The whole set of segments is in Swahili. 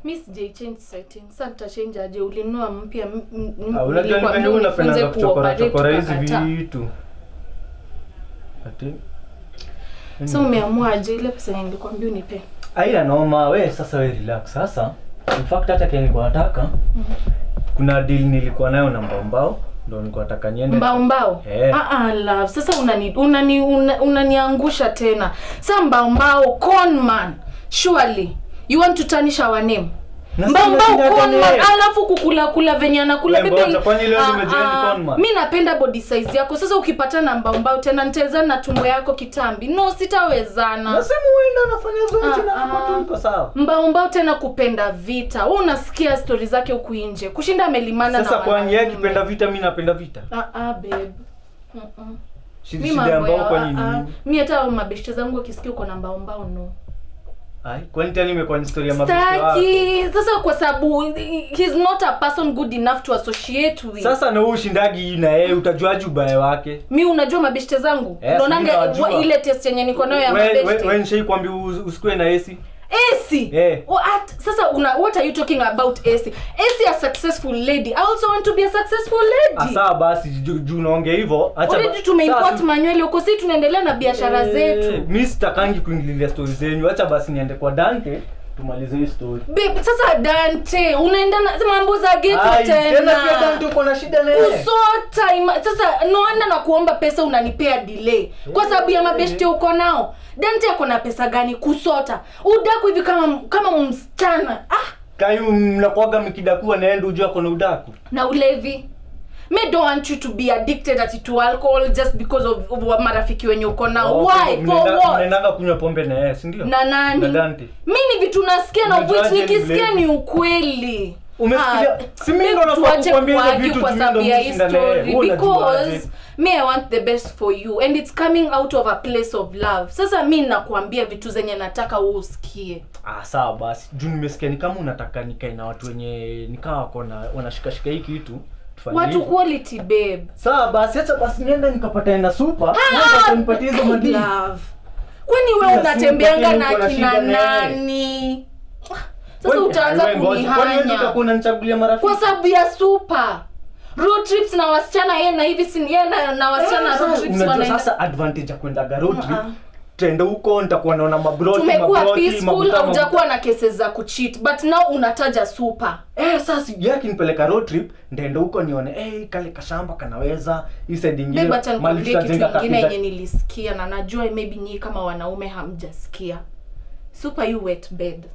mi sijai change setting sasa nitachange aje ulinunua mpya m- m- m- Ah, unajua ni nilikwambia venye unifunze unapendanga kuchokora kuoperate, chokora hizi ukakataa. vitu ati so umeamua aje ile pesa yenye nilikwambia unipe aila noma we sasa we relax sasa in fact hata kile nilikuwa nataka kuna deal nilikuwa nayo na mbao ndo nilikuwa nataka niende mbao mbao Eh. ah, ah, love sasa unani unani una- unaniangusha tena sa mbao mbao conman surely you want to tarnish our name Na mbao si mbao unashinda conman nani? alafu kukula kula venye anakula We, Bibi, ngoja, kwani leo ah, nimejoin ah, conman? mi napenda body size yako sasa ukipatana mbao mbao tena nitawezana na tumbo yako kitambi no sitawezana nasema uenda nafanya zoezi Ah, na hapo ah. tu niko sawa mbao mbao tena kupenda vita wewe unasikia stori zake huku nje kushinda amelimana sasa na kwani yeye wanaume. akipenda vita mi napenda vita ah, ah, babe Mm-mm. Shi- mi shida mambo ambao ya- kwani ah, ah. nini mi hata mabeshte zangu wakisikia uko na mbao mbao no ai kwani tena imekuwa ni story ya mabishto wako staki sasa kwa sababu he's not a person good enough to associate with sasa na wewe ushindagi na yeye utajuaje ubaya wake mi unajua mabeshte zangu Yes, unaonanga mi nawajua. wa- ile test yenye niko nayo ya We- we- mabeshte we nishai kwambia us- usikue na esi AC. Eh. What? Sasa una, what are you talking about AC? AC a successful lady. I also want to be a successful lady. asaa basi juu juu unaongea hivyo acha Already ba- tumeimport sasa- manywele huko si tunaendelea na biashara Eh, zetu. mi sitakangi kuingililia stori zenyu hacha basi niende kwa dante tumalize hii story Babe, sasa Dante, unaenda na mambo za geto Ai, tena pia dante tena. uko na shida na yeye Usota ima, sasa noanda na kuomba pesa unanipea delay kwa sababu ya mabeshte uko nao. Dante ako na pesa gani kusota? Udaku hivi kama kama msichana. Ah, kayu mnakuaga mkidakua naenda ujua kona udaku na ulevi me don't want you to be addicted ati to alcohol just because of, of marafiki wenye uko nao Oh, why mnaenda- for what mnaendanga kunywa pombe na yeye sindio na nani na dante mi ni vitu nasikia na Unajuaje which ni nikisikia mlevi? ni ukweli Umesikia? Ah, Si mimi ndo babe, nafaa tuache kukwambia hizo kuargue vitu kwa juu sababu ndo ya hii mshinda na yeye. story Wewe unajuaje? because me i want the best for you and it's coming out of a place of love sasa mi nakuambia vitu zenye nataka wewe usikie ah sawa basi juu nimesikia ni kama unataka nikae na watu wenye nikaa wako na wanashikashika hii kitu tufanye watu hivyo. quality babe sawa basi acha basi niende nikapata na supa nipatie hizo madini love kwani we Kila unatembeanga siku na uko na kina shida na yeye. nani sasa utaanza kunihanya kunanichagulia marafiki kwa sababu ya super road trips na wasichana yeye na hivi si yeye na, na wasichana Eh, road sasa, trips unajua wanaenda sasa advantage ya kwenda road trip Uh-uh. tende huko nitakuwa naona mabroti tumekuwa mabroti, peaceful mabuta, haujakuwa na cases za kucheat but now unataja super eh sasa yeye akinipeleka road trip ndaenda huko nione eh kale kashamba kanaweza hii side ingine Babe, acha mali nikwambie kitu tutajenga ingine kapita- yenye nilisikia na najua maybe nyii kama wanaume hamjasikia super you wet bed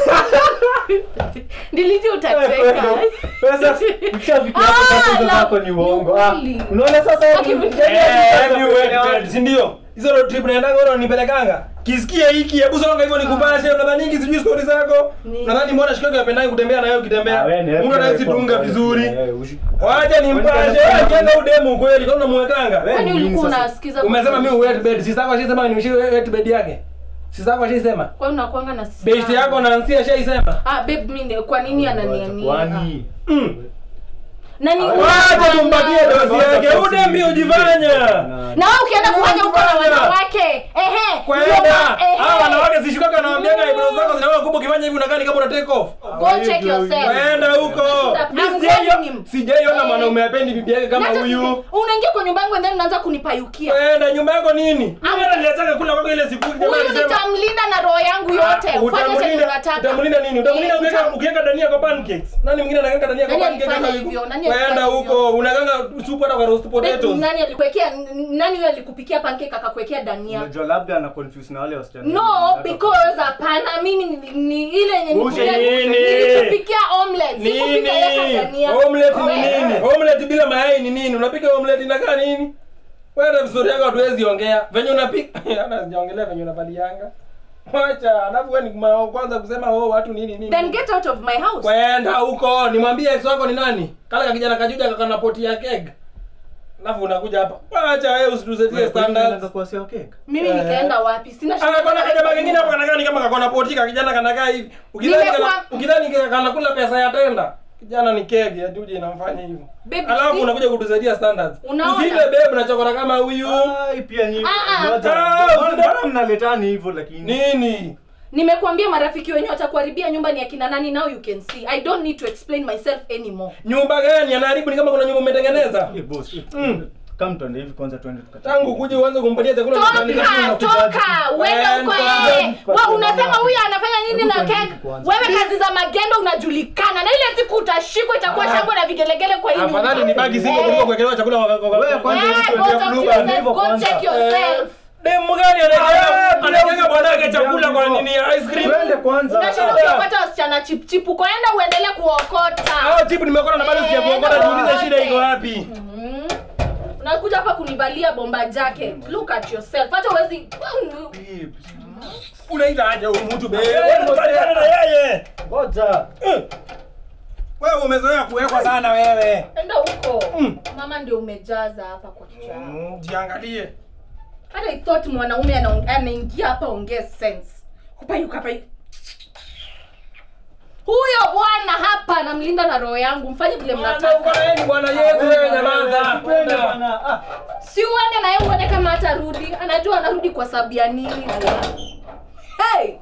nilijua utacheka Sasa ukishafika hapo Ah, tatizo la- zako ni uongo. Ah, ukweli. Unaona sasa Aki- ni- sindio hizo road trip naendaga ona nipelekanga kisikia hiki hebu songa hivyo nikupashe unadhaningi sijui stori zako Ni- nadhani mbona shikaki apendagi kutembea nayo ukitembea Ah, wewe ni- mtu anazidunga wewe- vizuri wewe- ushi- wacha nimpashe Wewe- jenga udemu kweli kama unamwekanga Wewe kwani ni nini ulikuwa sasa? unasikiza umesema mi wet bed sistako ashaisema nimshi wet bed yake sistako ashaisema kwani unakuanga na sister best yako nansi ashaisema ah babe mimi kwa nini ananiania Kwani? nani wacha tumpatie dosi yake udemi ujifanya na wewe ukienda kufanya huko na wanawake ehe kwenda ndio ma- ehe. hawa wanawake zishukaka wanawambiaga eyebrows zako zinakuwa kubwa ukifanya hivi unakaa ni kama una take off go check yourself kwenda huko I'm Mi calling sijaiona- him. sijaiona Eh. mwanaume apendi bibi yake kama Nacha huyu sisi- unaingia kwa nyumba yangu and then unaanza kunipayukia kwenda nyumba yako nini Am- hata niliachaka kula kwako ile siku jamaa huyu alisema nitamlinda na roho yangu yote Ah, ufanye chenye utamlinda unataka utamlinda nini utamlinda Eh, ukiweka utam- ukiweka dania kwa pancakes nani mwingine anaweka dania kwa Nani pancakes alifanya kama hivyo? hivi Nani alifanya kwenda hivyo? huko unakanga supu hata kwa roast potatoes nani alikuwekea n- nani huyo alikupikia pancake akakuwekea dania Unajua labda ana confuse na wale wasichana. no because hapana mimi ni, ni ile yenye Ushe nikupikia- nini? nilikupikia omelette nini sikupika weka dania omelette ni Wewe. nini omelette bila mayai ni nini unapika omelette inakaa nini wewe vizuri yako hatuwezi ongea venye unapika ana sijaongelea venye unavalianga wacha alafu wewe ni ma- kwanza kusema oh watu nini nini then get out of my house kwenda huko nimwambie ex wako ni nani kale kakijana kajuja kakana poti ya keg alafu unakuja hapa wacha wewe usituzetie Wewe, kwani unataka standards kuwa sio cake? mimi Eh. nikaenda wapi sina shida akakona na kajama hiyo. kengine hapo kanakaa ni kama kakona poti kakijana kanakaa hivi ukidhani Nimekuwa- kana- ukidhani kanakula pesa ya tenda kijana ni keg ya juja inamfanya hivyo Baby, alafu see? unakuja kutusaidia standards Unaona? usipe babe unachokora kama huyu Ai, pia nyinyi. Ah, ah. Ngoja. Ah, Mbona- usida- mbona mnaletani hivyo lakini? nini nimekuambia marafiki wenye watakuharibia nyumba ni akina nani now you can see i don't need to explain myself anymore nyumba gani anaharibu ni kama kuna nyumba umetengeneza Eh, boss. Mm. Kama tuende hivi kwanza tuende tukata. tangu kuja uanze kumpatia chakula na toka kuandika chakula. toka uende huko Kwenda. yeye wa unasema huyu anafanya nini na Hebu kek tuende kwanza. wewe kazi za magendo unajulikana na ile siku utashikwa itakuwa shangwe na vigelegele kwa hii nyumba. afadhali nibaki single Eh. kuliko kuwekelewa chakula kwa- kwa- kwa- Wewe kwanza Eh, hivi go tuende talk to blue yourself, band hivyo go kwanza. check yourself. demu gani Ah, anaekea anaekea bwanake ndio, chakula kwa ndio. nini ice cream Twende kwanza. unashinda Ah. ukiokota wasichana chipchipu kwaenda uendelee kuokota hao tipu nimeokota na bado Eh, sijakuokota enda niulize shida uokote. iko wapi Mm. unakuja hapa kunivalia bomba jacket look at yourself hata uwezi unaita aje huyu mtu be Eh, wewe unapatana na yeye Ngoja. Eh. wewe umezoea kuwekwa sana wewe enda huko Mm. mama ndio umejaza hapa kwa kichwa yako. Mm, jiangalie hata I thought mwanaume anaong- anaingia hapa ongee sense kupayuka payu huyo bwana hapa anamlinda na roho yangu mfanye vile Bwana, uko mnataka na yeye ni bwana Yesu wewe nyamaza Twende bwana. Ah. si uende na yeye uone kama hatarudi anajua anarudi kwa sababu ya nini hey!